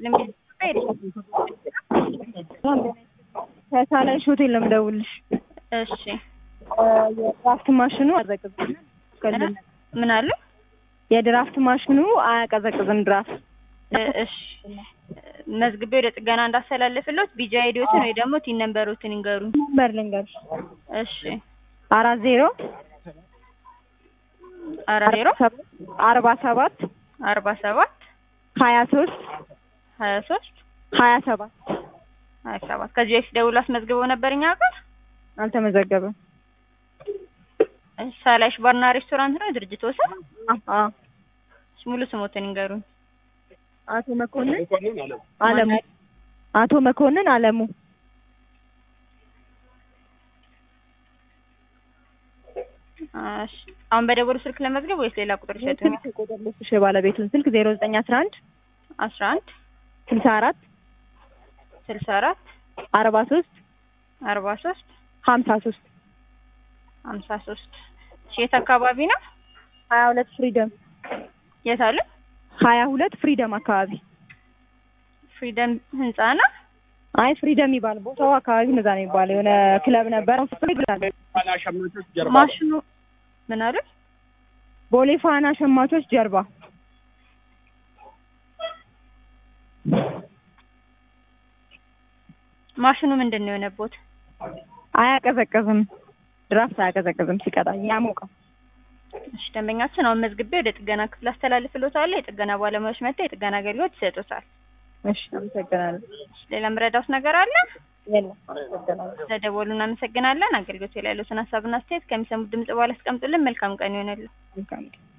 ይስጥልኝ። ከሳላይሽ ሆቴል ነው የምደውልሽ። እሺ የድራፍት ማሽኑ አያቀዘቅዝም። ምን አለ? የድራፍት ማሽኑ አያቀዘቅዝም ድራፍት። እ- እሺ መዝግቤ ወደ ጥገና እንዳስተላልፍሎት ቢጃ አይዲዎትን ወይ ደግሞ ቲን ነምበሮትን ይንገሩኝ። ነምበር ልንገርሽ እሺ አራት ዜሮ አራት ዜሮ አርባ ሰባት አርባ ሰባት ሀያ ሶስት ሀያ ሶስት ሀያ ሰባት ሀያ ሰባት ከዚህ በፊት ደውሎ አስመዝግበው ነበር እኛ ጋር። አልተመዘገበም። ሳላይሽ ባርና ሬስቶራንት ነው ድርጅት ወሰን። አ ሙሉ ስሞትን ይንገሩኝ። አቶ መኮንን አለሙ አቶ መኮንን አለሙ እሺ አሁን በደወሉ ስልክ ለመዝገብ ወይስ ሌላ ቁጥር ይሰጡኝ? ስልክ ቁጥር ልስጥሽ የባለቤቱን ስልክ ዜሮ ዘጠኝ አስራ አንድ አስራ አንድ ስልሳ አራት ስልሳ አራት አርባ ሶስት አርባ ሶስት ሀምሳ ሶስት ሀምሳ ሶስት የት አካባቢ ነው? ሀያ ሁለት ፍሪደም የት አለ? ሀያ ሁለት ፍሪደም አካባቢ ፍሪደም ህንጻ ነው። አይ ፍሪደም ይባል ቦታው አካባቢ እንደዛ ነው የሚባለው። የሆነ ክለብ ነበር ይላል። ማሽኑ ምን አለ? ቦሌ ፋና ሸማቾች ጀርባ ማሽኑ ምንድን ነው የሆነቦት? አያቀዘቅዝም። ድራፍት አያቀዘቅዝም። ሲቀጣ ያሞቃል። እሺ ደንበኛችን አሁን መዝግቤ ወደ ጥገና ክፍል አስተላልፍሎታለሁ። የጥገና ባለሙያዎች መጥተው የጥገና አገልግሎት ይሰጡታል። እሺ አመሰግናለሁ። ሌላ ምረዳውስ ነገር አለ? የለም አመሰግናለሁ። ስለደወሉ እናመሰግናለን። አገልግሎት ላይ ያሉትን ሀሳብና አስተያየት ከሚሰሙት ድምጽ በኋላ አስቀምጡልን። መልካም ቀን ይሆንልን። መልካም